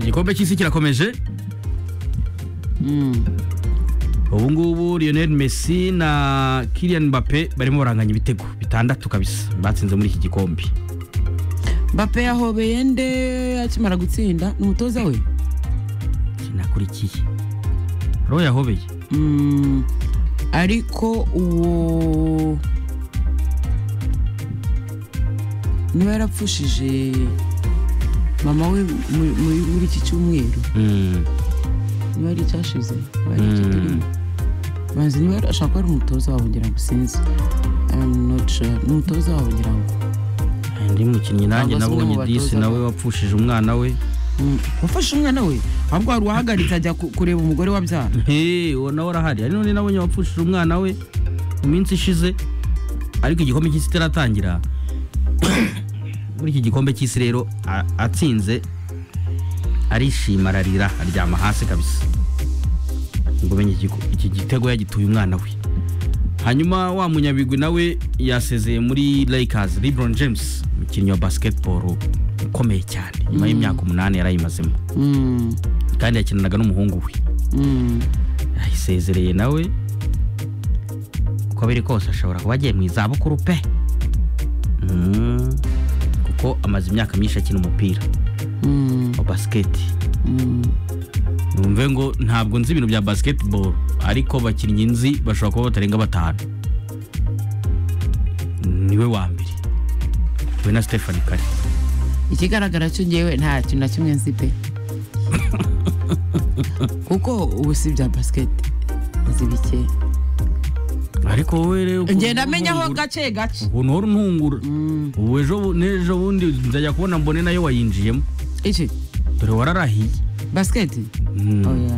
igikombe cy'isi kirakomeje ubu ngubu Lionel Messi na Kylian Mbappe barimo baranganya ibitego bitandatu kabisa batsinze muri iki gikombe bape yahobeye nde akimara gutsinda ni umutoza we kinakurikiye roho yahobeye Mm, ariko uwo niba yarapfushije mama we mu- mu- muri iki cyumweru Mm. niba ari icyashize niba ari icyo Mm. turimo banza niba yari- ashobora kuba ari umutoza wabo ngira ngo sinzi I'm not sure. ni umutoza wabo ngira ngo undi mukinnyi nanjye Ntabwo asubiye mu nabonye batoza disi nawe be. wapfushije umwana we Mm, wafashe umwana we ahubwo hari uwahagaritse ajya ku- kureba umugore wabyara Hey, uwo nawe arahari ari n'undi nabonye wapfushije umwana we mu minsi ishize ariko igikombe cy'isi itaratangira muri iki gikombe cy'isi rero a- atsinze arishima ararira aryama hasi kabisa ngo menye igiko- iki gitego yagituye umwana we hanyuma wa munyabigwi nawe yasezeye muri Lakers LeBron James umukinnyi wa basketball ukomeye cyane nyuma y'imyaka umunani yarayimazemo Mm, kandi yakinanaga n'umuhungu we mm. yisezereye nawe uko biri kose ashobora kuba agiye mu izabukuru pe Mm. kuko amaze imyaka myinshi akina umupira wa basiketi numve ngo ntabwo nzi ibintu bya basketball ariko bakinnyi nzi bashobora kuba batarenga batanu niwe wa mbere we na stefani kare ikigaragara cyo ngewe nta kintu na kimwe nzi pe kuko ubu si bya basiketi nzi bike ariko wowe rero ukuntu ngenda amenyaho ntungura- gake gake ukuntu uhora untungura ubu ejo bu- n'ejo bundi nzajya kubona mbone nayo wayinjiyemo iki dore wararahiye basiketi Mm. oya Ari-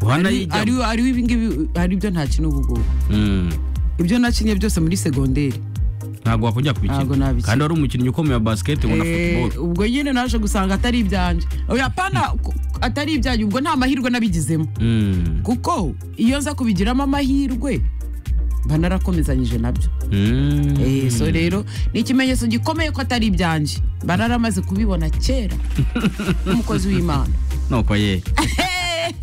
wanayijyamo ari- ariho ibi ngibi ari byo ntakina ubu ngubu Mm. ibyo nakinnye byose muri segonderi ntabwo wakongera Ntabwo kubikina nabikina. kandi wari umukinnyi ukomeye wa basiketi ubona Eh, futuboro ubwo nyine naje gusanga atari ibyanjye oya pana ku- atari ibyanjye ubwo nta mahirwe nabigizemo kuko iyo nza kubigiramo amahirwe mba narakomezanyije nabyo Eh, so rero ni ikimenyetso gikomeye ko atari ibyanjye bararamaze kubibona kera nk'umukozi w'imana nuko ye